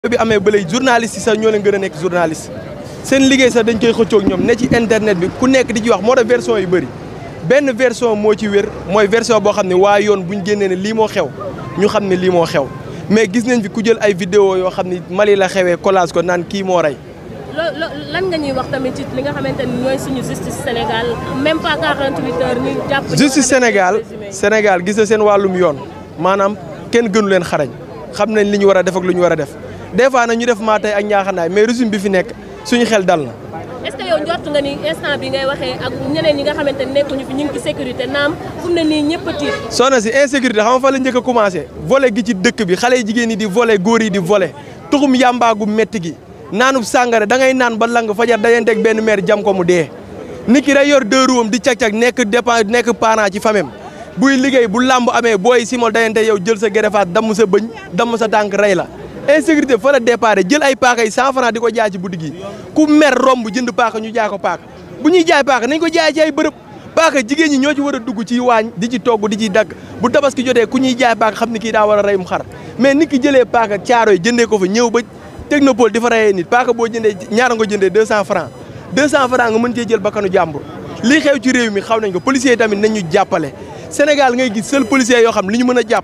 bi amee ba léegi journaliste yi sax ñoo leen gën a nekk journaliste seen liggéey sax dañ koy xëccoog ñoom ne ci internet bi ku nekk di ci wax moo tax version yu bëri benn version moo ci wér mooy version boo xam ne waa yoon buñ génnee ne lii moo xew ñu xam ne lii moo xew mais gis nañ fi ku jël ay vidéo yoo xam ne Mali la xewee collage ko naan kii moo rey loo lan nga ñuy wax tamit ci li nga xamante ni ñooy suñu justice Sénégal même pas 48 heures ñu jàpp. justice Sénégal Sénégal gis na seen wàllum yoon maanaam kenn gënu leen xarañ xam nañ li ñu war a def ak lu ñu war a def des fois nag ñu def maa tey ak ñaaxanaay mais régime bi fi nekk suñu xel dal na. est-ce que yow njort nga ni instant bi ngay waxee ak ñeneen ñi nga xamante ne nekkuñu fi ñu ngi ci sécurité naam fu mu ne nii ñëpp a tiit. soxna si insécurité xam nga fa la njëkk a commencé volet gi ci dëkk bi xale yi jigéen ñi di volet góor yi di volet tuxum yàmbaagu métti gi naanub sàngara da ngay naan ba lang fajar dajanteeg benn maire jam ko mu dee nit ki day yor deux roues am di cag-cag nekk dépend nekk parent ci famem buy liggéey bu làmb amee booy simol dajante yow jël sa gerefaat damm sa bëñ damm sa tànk rey la insécurité fa la départ jël ay paaka yi cent francs di ko jaay ci boutique yi ku mer romb jënd paaka ñu jaay ko paaka bu ñuy jaay paaka nañ ko jaay ci ay bërëb paaka jigéen ñi ñoo ci war a dugg ci waañ di ci togg di ci dagg bu tabaski jotee ku ñuy jaay paaka xam ni kii daa war a reyum xar mais nit ki jëlee paaka caaro yi jëndee ko fa ñëw ba technopole di fa reyee nit paaka boo jëndee ñaara nga jëndee deux cent francs deux cent francs nga mën cee jël bakkanu jàmbur lii xew ci réew mi xaw nañ ko policiers yi tamit nañ ñu jàppale Sénégal ngay gis seul policier yoo xam li ñu mën a jàpp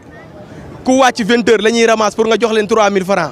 ku wàcc vingt heures la ñuy ramasse pour nga jox leen trois mille francs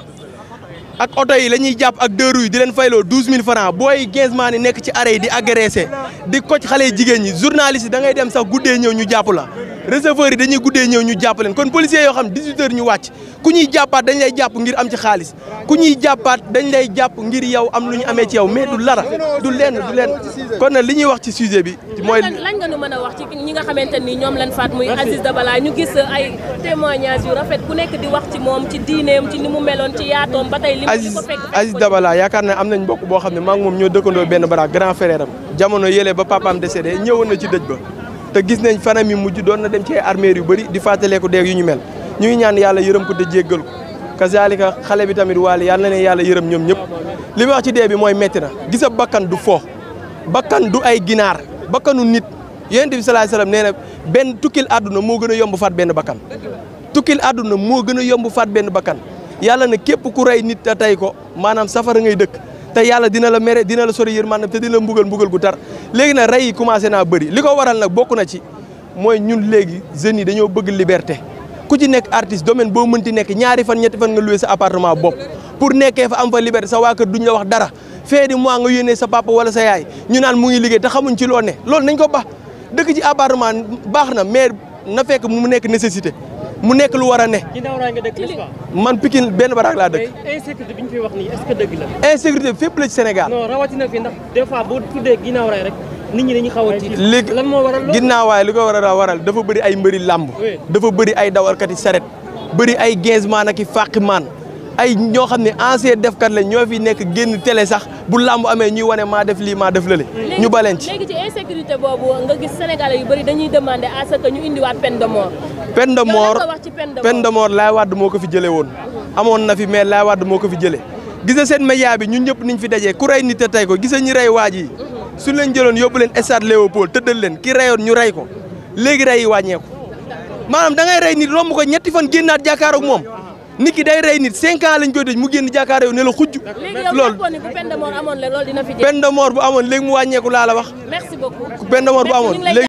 ak oto yi la ñuy jàpp ak deux roues yi di leen fayloo douze mille francs booy quinze maa ni nekk ci arrêt yi di agressé di koc xale jigéen ñi journaliste yi da ngay dem sax guddee ñëw ñu jàpp la receveurs yi dañuy guddee ñëw ñu jàpp leen kon policiers yoo xam 18 heures ñu wàcc ku ñuy jàppaat dañ lay jàpp ngir am ci xaalis ku ñuy jàppaat dañ lay jàpp ngir yow am lu ñu amee ci yow mais du lara du lenn du lenn kon nag li ñuy wax ci sujet bi mooy lan nga ñu mën a wax ci ñi nga xamante ni ñoom lañ faat muy Aziz Dabala ñu gis ay témoignages yu rafet ku nekk di wax ci moom ci diineem ci ni mu meloon ci yaatoom ba tey li mu ko fekk Aziz Dabala yaakaar naa am nañ mbokk boo xam ne maa ngi moom ñoo dëkkandoo benn bara grand frère am jamono yële ba papaam décédé ñëwoon na ci dëj ba te gis nañ fanam yi mujj doon na dem ci ay armères yu bëri di fàttaleeku deeg yu ñu mel ñu ngi ñaan yàlla yërëm ko te jéggal ko kazalika xale bi tamit waale yàlla na leen yàlla yërëm ñoom ñëpp li ma wax ci dee bi mooy métti na gisa bakkan du fo bakkan du ay ginaar bakkanu nit yonent bi salaay salaam nee na benn tukkil àdduna moo gën a yomb faat benn bakkan tukkil àdduna moo gën a yomb faat benn bakkan yàlla na képp ku rey nit te tey ko maanaam safara ngay dëkk te yàlla dina la mere dina la sori yërmande te dina la mbugal mbugal gu tar léegi nag rey yi commencé naa bëri li ko waral nag bokk na ci mooy ñun léegi jeunes yi dañoo bëgg liberté ku ci nekk artiste domaine boo mënti nekk ñaari fan ñetti fan nga loué sa appartement bopp pour nekkee fa am fa liberté sa waa kër duñ la wax dara fin du mois nga yónnee sa papa wala sa yaay ñu naan mu ngi liggéey te xamuñ ci loo ne loolu nañ ko baax dëkk ci appartement baax na mais na fekk mu nekk nécessité mu nekk lu war a ne. ginnaaw raay nga dëkk n'est-ce pas. man Pikine benn baraak laa dëkk. mais insécurité bi ñu fi wax nii est-ce que dëgg la. insécurité fépp la ci Sénégal. non rawatina fi ndax des fois boo tuddee ginnaaw raay rek nit ñi dañuy xaw a tiit. léegi lan moo waral loolu ginnaawaay li ko war a waral dafa bëri ay mbëri làmb. dafa bëri ay dawalkati saret bëri ay gainsman ak i fàqimaan ay ñoo xam ne ancien defkat lañ ñoo fi nekk génn télé sax bu làmb amee ñuy wane maa def lii maa def lële. ñu baleen ci léegi ci insécurité boobu nga gis sénégalais yu bëri dañuy demander à ce que ñu indiwaat peine de mort. peine de mort wax ci peine de mort peine de mort Laay Wàdd moo ko fi jëlee woon. amoon na fi mais Laay Wàdd moo ko fi jëlee. gis nga seen média bi ñun ñëpp niñ fi dajee ku rey nit te tey ko gis nga ñi rey waaj yi suñ leen jëloon yóbbu leen stade Léopold tëddal leen ki reyoon ñu rey ko léegi rey yi wàññeeku maanaam da ngay rey nit romb ko ñetti fan génnaat jàkkaaroog moom nit ki day rey nit cinq ans lañ koy tëj mu génn jàkkaaroo ne la xujj. léegi yow loolu jàppoon ni bu peine de mort amoon la loolu dina fi jeex. peine de mort bu amoon léegi mu wàññeeku laa la wax merci beaucoup. peine de mort bu amoon léegi